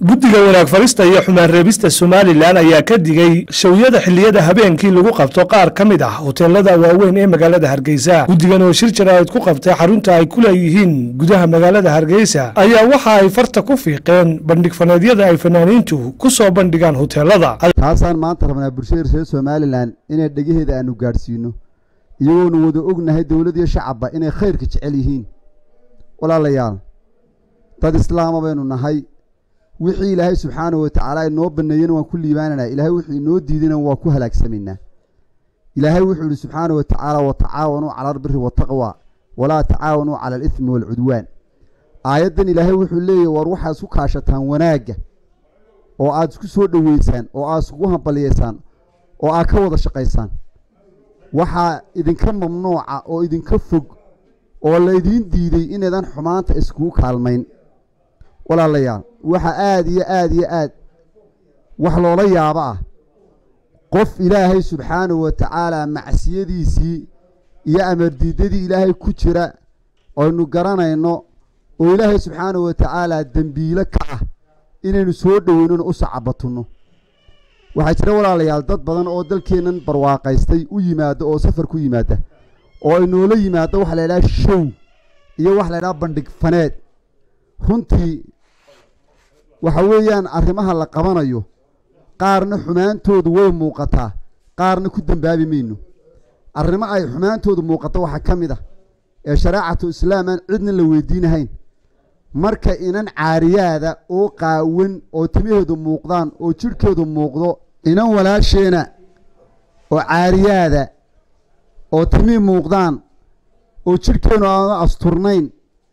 guddiga wanaag farista iyo xumaan reebista somalilan ayaa ka digay shawyada xilliyada habeenkii lagu qabto qaar ka mid ah hoteelada waaweyn ee magaalada hargeysa guddigan oo shir jaraa'id ku qabtay xarunta ay ku leeyihiin gudaha magaalada hargeysa ayaa waxa ay farta ku fiiqeen bandhig faneedyada ay fanaaniintu ku soo bandhigaan hoteelada taasaan maanta rabnaa bulshada reer somalilan inay dhegaheeda aanu gaadhsiino iyagoonu wada ognahay dowlad iyo shacabba inay khayrka jecel yihiin walaalayaal dad islaama baynu nahay wixii ilaahay subxaanahu watacaala inoo baneeyena waan ku liibaananaa ilaahay wuxuu inoo diidana waa ku halaagsamaynaa ilaahay wuxuu yihi subxaanahu watacaala watacaawanuu cala albiri wataqwa walaa tacaawanuu cala alithmi waalcudwaan aayaddan ilaahay wuxuu leeyahy war waxaad isku kaashataan wanaagga oo aad isku soo dhoweysaan oo aad iskugu hambaliyeysaan oo aad ka wada shaqaysaan waxaa idinka mamnuuca oo idinka fog oo laydiin diiday inaydan xumaanta iskugu kaalmayn walaalayaal waxa aada iyo aada iyo aad wax loola yaabo ah qof ilaahay subxaanahu wa tacaala macsiyadiisii iyo amardiidadii ilaahay ku jira aynu garanayno oo ilaahay subxaanahu wa tacaala dembiilo ka ah inaynu soo dhoweynona u sacabatunno waxaa jira walaalayaal dad badan oo dalkeennan barwaaqaystay u yimaada oo safar ku yimaada oo ay noola yimaado waxa la ydhaha show iyo waxa la ydhaha bandhig faneed runtii waxa weeyaan arrimaha la qabanayo qaarna xumaantoodu way muuqataa qaarna ku dembaabi mayno arrimo ay xumaantoodu muuqato waxaa ka mid ah ee shareecatu islaam aan cidna la weydiinahayn marka inan caariyaada oo qaawan oo timaheedu muuqdaan oo jidhkeedu muuqdo inan walaasheena oo caariyaada oo timihii muuqdaan oo jidhkeennu aanu asturnayn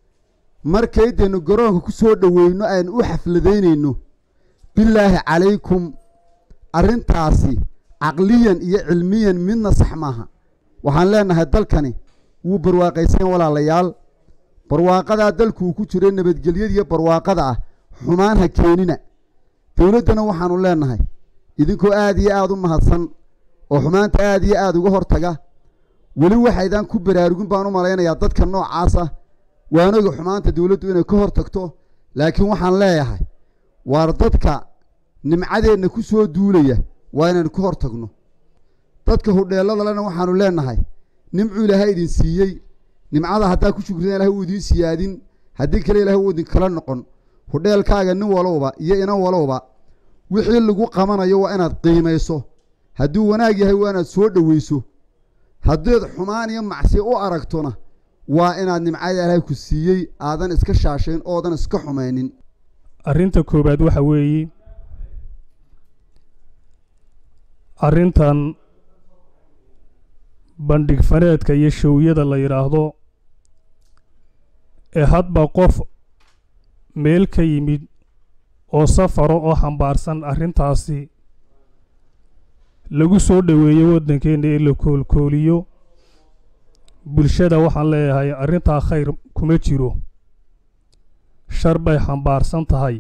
markaydaynu garoonka ku soo dhoweyno aynu u xafladaynayno bilaahi calaykum arrintaasi caqliyan iyo cilmiyan midna sax maaha waxaan leenahay dalkani wuu barwaaqaysan walaalayaal barwaaqadaa dalkuu ku jiro nabadgelyadiiyo barwaaqada ah xumaan ha keenina dowladdana waxaanu leenahay idinkoo aada iyo aada u mahadsan oo xumaanta aada iyo aada uga hortaga weli waxaydaan ku baraarugin baan u malaynayaa dadka noocaasa waanoga xumaanta dowladdu inay ka hor tagto laakiin waxaan leeyahay waar dadka nimcadeenna ku soo duulaya waa inaynu ka hor tagno dadka hudheelladalena waxaanu leenahay nimcuu ilaahay idin siiyey nimcada haddaa ku shukridan ilahay uu idiin siyaadin haddii kale ilahay uu idinkala noqon hudheelkaaga nin walowba iyo inan walowba wixii lagu qabanayo waa inaad qiimayso hadduu wanaag yahay waa inaad soo dhoweyso haddaed xumaan iyo macsiya u aragtona waa inaad nimcada ilaahay ku siiyey aadan iska shaashayn oodan iska xumaynin arrinta koowaad waxa weeye arrintan bandhig faneedka iyo showyada la yidhaahdo ee hadba qof meel ka yimid oo safaro oo xambaarsan arrintaasi lagu soo dhoweeyo waddankeenna ee la koolkooliyo bulshada waxaan leeyahay arrintaa khayr kuma jiro shar bay xambaarsan tahay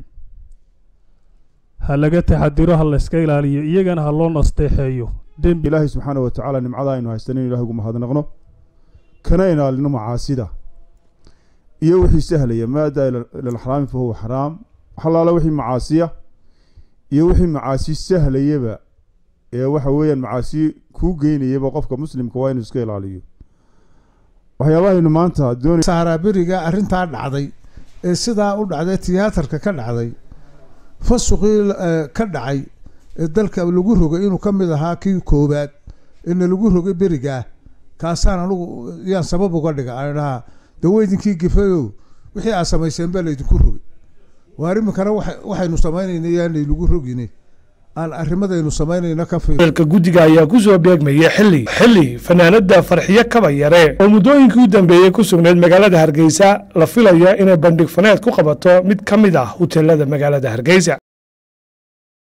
ha laga taxadiro ha layska ilaaliyo iyagana ha loo nasteexeeyo dembi ilaahay subxaana wa tacaala nimcada aynu haystan inu ilahay ugu mahadnaqno kana ilaalino macaasida iyo wixii sahlaya maadaa ilalxaraami fa huwa xaraam waxalaala wixii macaasiya iyo wixii macaasi sahlayaba ee waxa weeyaan macaasi kuu geynayaba qofka muslimka waa inuu iska ilaaliyo waxyaabahaynu maanta doon saaraaberiga arrintaa dhacday ee sidaa u dhacday tiyaatarka ka dhacday fasuqii ka dhacay ee dalka lagu rogay inuu ka mid ahaa kii koowaad eena lagu rogay berigaa kaasaan anugu yaan sabab uga dhiga aan dhahaa daweydinkii gifayow wixii aad samayseen baa laydinku rogay waar iminkana waxaynu samaynayna yaanay lagu rogine aan arrimadaynu samaynayna ka fi dalka guddiga ayaa ku soo beegmaya xilli xilli fanaanada farxiyo kaba yare oo muddooyinkii u dambeeyey ku sugnayd magaalada hargeysa la filaya inay bandhig faneed ku qabato mid ka mid ah hoteelada magaalada hargeysa